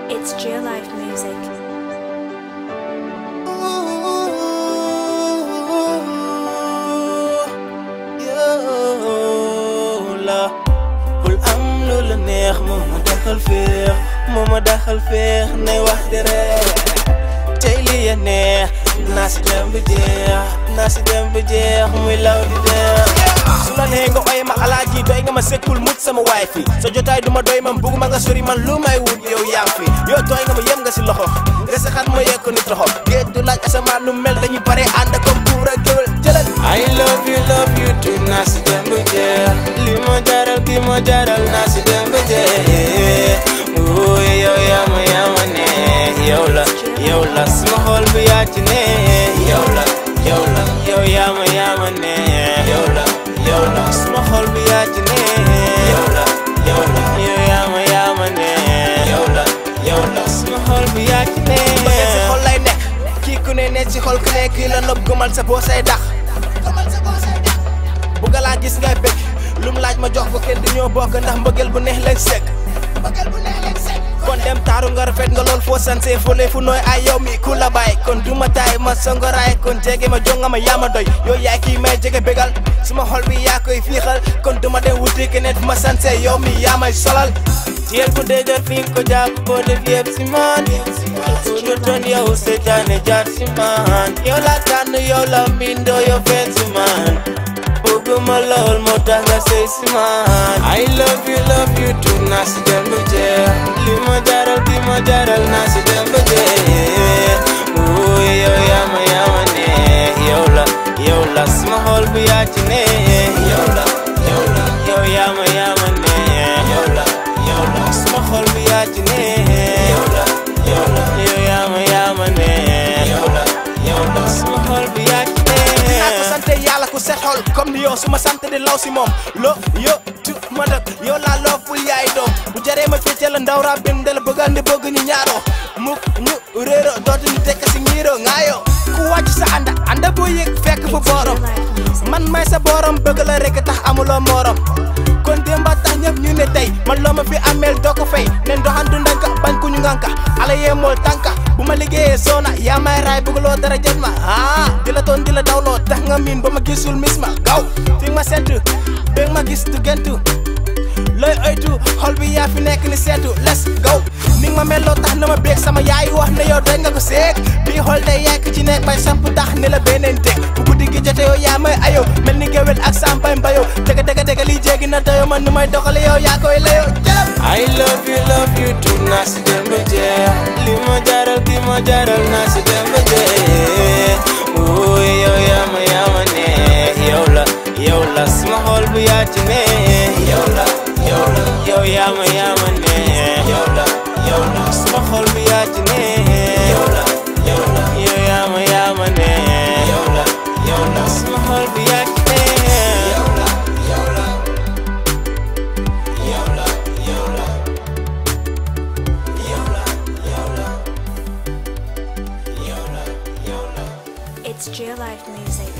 It's Geo Life Music. yow la bul am lu la neex moo ma daxal féex moo ma daxal féex nay wax di ree tey li ya neex naa si dem ba jeex naa si dem ba jeex muy law di deex su la nee nga oy ma alaaji doy nga ma sekkul mut sama waay fi sa jotaay du ma doy man bugguma nga sori man lu may wut yow yaa fi yow tooy nga ma yem nga si loxo nga sa xat ma yekk ni toxo géej du laaj asamaan nu mel dañuy pare ànd comme buur ak géwél jëlal I love you love you too naa si dem ba jeex li ma jaral ki ma jaral naa si dem ba jeex wuy yow yaa ma yaa ma ne yow la yow la sama xol bi yaa ci ne yow la yow la yow yaa ma yaa ma ne yow la yow la sama xol bi yaa ci ne yow la yow la yow yaa ma yaa ma ne yow la yow la sama xol bi yaa ci ne bëgg si xol lay nekk kii ku ne ne ci xol ku ne kii la nopp gëmal sa boo say dax bu ga laa gis ngay bëgg lum laaj ma jox ko kenn du ñoo bokk ndax mbëggeel bu neex lañ sekk kon dem taaru nga rafet nga lool foo sanse fole fu nooy ay yow mi ku la bàyyi kon du ma taay ma songoraay kon jege ma jonga ma yaa ma doy yow yaay kii may jege bégal suma xol bi yaa koy fiixal kon du ma dem wuti keneen fu ma sanse yow mi yaa may solal jiyel bu dëgër fi nga ko jàpp boo def yëpp si man fu ñu toon yow seetaane jaar si man yow la tànn yow la mbindoo yow feeñ si man bëgguma lool moo tax nga sëy si man I love you love you too naa si dem ba jeex li ma jaral ki ma jaral naa si dem ba jeex wuy yow yaa ma yaa ma ne yow la yow la sama xol bi yaa ci ne yow la yow la yow yaa ma yaa ma ne yow la yow la sama xol bi yaa ci ne yow la yow la yow yaa ma yaa ma ne yow la yow la sama xol bi yaa ci ne dinaa ko sant yàlla ku set xol comme ni yow su ma sant di law si moom lo yo tu ma dëkk yow laa loo ful yaay doom bu jaree ma féetee la ndaw raa bim de la bëggal ndi bëgg ñu ñaaroo muk ñu réero dootu ñu tekk si ñiiroo ngaayoo ku wàcc sa ànda ànda boo yëg fekk fu borom Geo Life Music. man may sa borom bëgg la rek tax amuloo morom kon démba tax ñëpp ñu ne tey man loo ma fi ameel doo ko fay nen doxandu ndanka bañ ku ñu nganka ala yee mool tànka bu ma liggéeyee soona yaa may raay bëggloo dara jot ma ah di la toon di la dawloo tax nga miin ba ma gisul mis ma gaw fi ma seetu bëgg ma gis tu gentu looy oytu xol bi yaa fi nekk ni seetu let's go ni nga ma melloo tax na ma béeg sama yaay wax ne yow dañ nga ko seeg bii xol day yàgg ci nekk bay samp tax ni la beneen teg bu guddi gi jote yow yaa may ayow mel ni géwél ak sampay mbayow dëgg dëgg dëgg lii jéggi na doyo man nu may doxale yow yaa koy layoo jëlam I love you love you too naa si dem ba jeex li ma jaral ki ma jaral naa si dem ba jeex wuy yow yaa ma yaa ma ne yow la yow la sama xol bi yaa ci ne yow la yow la yow yaa ma yaa ma ne yow la yow la sama xol bi yaa ci ne yow la yow la yow yaa ma yaa ma ne yow la yow la sama xol bi yaa ci ne yow la yow la yow la yow la yow la yow la yow la yow la It's Geo Life Music.